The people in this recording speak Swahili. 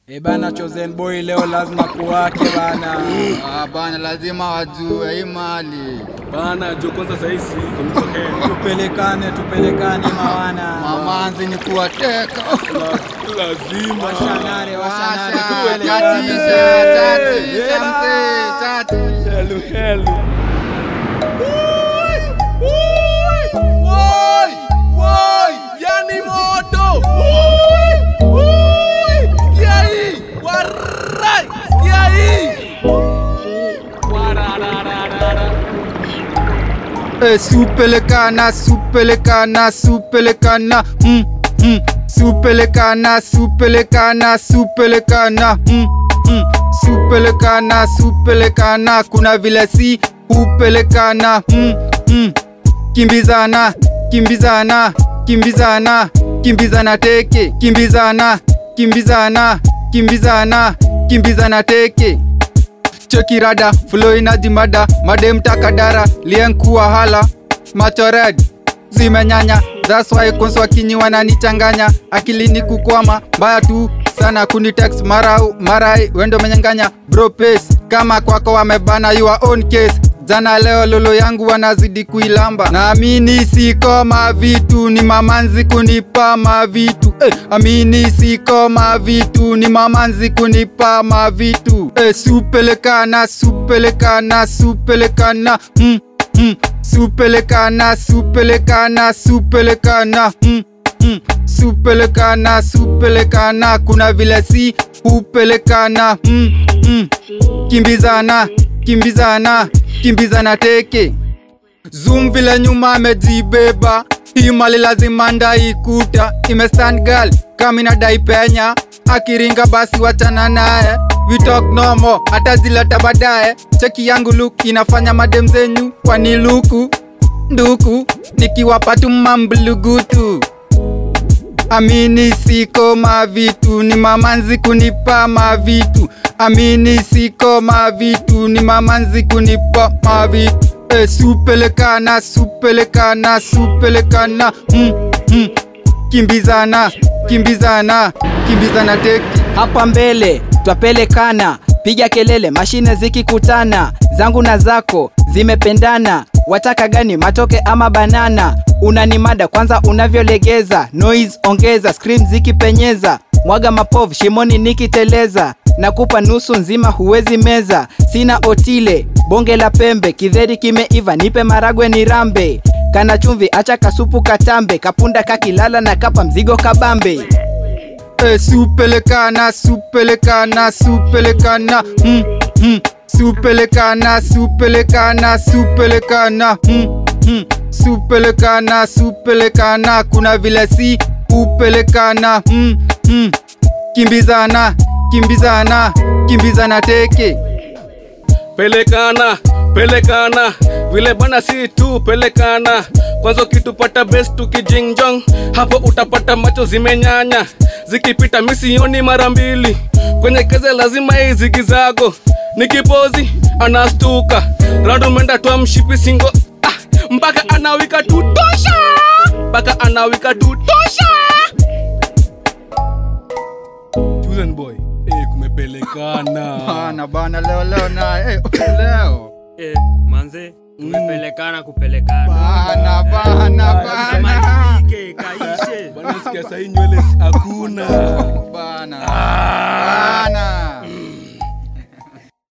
E bana, Chosen Boy leo lazima kuwake bana. Ah, bana lazima wajue hii mali. Bana jo kwanza saa hii si kunitokea. Tupelekane, tupelekane mawana. Mamanzi ni kuwateka. Lazima. Washanare, washanare. Washa, tupelekane. Tatisha, tatisha mzee, tatisha. Hello, hello. Yani moto. Sikia hii. Warai. Sikia hii. Wararararara. Eh, supelekana, supelekana, supelekana. Mm, mm. Supelekana, supelekana, supelekana. Mm, mm. Supelekana, supelekana. Kuna vile si hupelekana. Mm, mm. Kimbizana, kimbizana, kimbizana, kimbizana teke, kimbizana, kimbizana, kimbizana, kimbizana teke chekirada flow inajimada madem takadara lienkuwa hala macho red zimenyanya that's why konso wakinyi wananichanganya akilini kukwama mbaya tu sana kunitext mara marai wendo menyanganya bro pace kama kwako wamebana your own case jana leo lolo yangu wanazidi kuilamba naamini siko mavitu ni mamanzi kunipa mavitu eh, amini siko mavitu ni mamanzi kunipa mavitu eh, supelekana supelekana supelekana mm, mm, supelekana supelekana supelekana mm, mm, supelekana supelekana kuna vile si hupelekana mm, mm, kimbizana kimbizana kimbizana teke zoom vile nyuma amejibeba hii mali lazima ndaikuta imestand girl kama inadai penya akiringa basi wachana naye we talk nomo hata zileta baadaye cheki yangu look inafanya madem zenyu waniluku nduku nikiwapa tu mamblugutu amini siko mavitu ni mamanzi kunipa mavitu amini siko mavitu ni mamanzi kunipa mavitu e, supelekana supelekana supelekana mm, mm. kimbizana kimbizana kimbizana teki Hapa mbele twapelekana, piga kelele, mashine zikikutana, zangu na zako zimependana. Wataka gani, matoke ama banana? Unanimada kwanza unavyolegeza, noise ongeza, scream zikipenyeza, mwaga mapovu shimoni nikiteleza, nakupa nusu nzima huwezi meza. Sina otile, bonge la pembe, kidheri kimeiva, nipe maragwe ni rambe, kana chumvi, acha kasupu katambe, kapunda kakilala na kapa mzigo kabambe. e, supelekana supelekana supelekana mm, mm. supelekana supelekana supelekana mm, mm. supelekana supelekana kuna vile si upelekana mm, mm. kimbizana kimbizana kimbizana teke pelekana pelekana vile bana si tu pelekana kwanza ukitupata best tukijingjong hapo utapata macho zimenyanya zikipita misioni mara mbili kwenye keze lazima hii zigizago nikipozi anastuka randumenda twa mshipi singo ah, mpaka anawika tutosha mpaka anawika tutosha Chosen boy eh, kumepelekana bana bana leo leo na eh, leo Eh, manze tumepelekana kupelekana bana bana bana Kamalizike, kaishe bana sikia sahii nywele si- hakuna bana Ah!